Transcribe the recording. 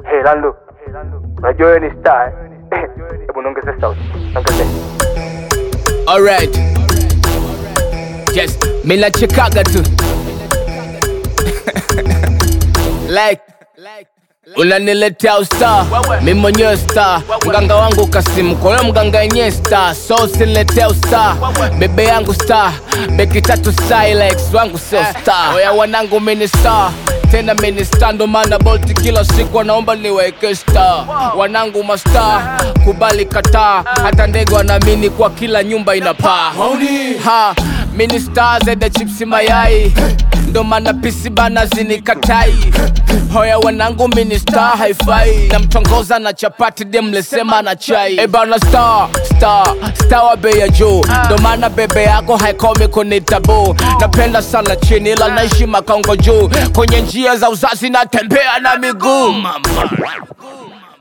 Hey Lando, unajua wewe ni star eh? Hebu niongeze sauti, niongeze. Alright. Yes, mi nachekaga tu like unaniletea usta mi mwenyewe star mganga wangu kasimu kwa hiyo mganga yenyewe star so usiniletea usta bebe yangu star beki tatu silex wangu sio star oya wanangu mini star tena mini star ndo maana bolti kila siku wanaomba niweke star wanangu mastar kubali kataa hata ndege wanaamini kwa kila nyumba ina paa ha mini star zede chipsi mayai ndo maana pisi bana zinikatai hoya wanangu mini star haifai namtongoza na chapati demlesema na chai e bana star star star wa bei ya juu ndo maana bebe yako haikomi kunitabu napenda sana chini ila naishi makongo juu kwenye njia za uzazi natembea na miguu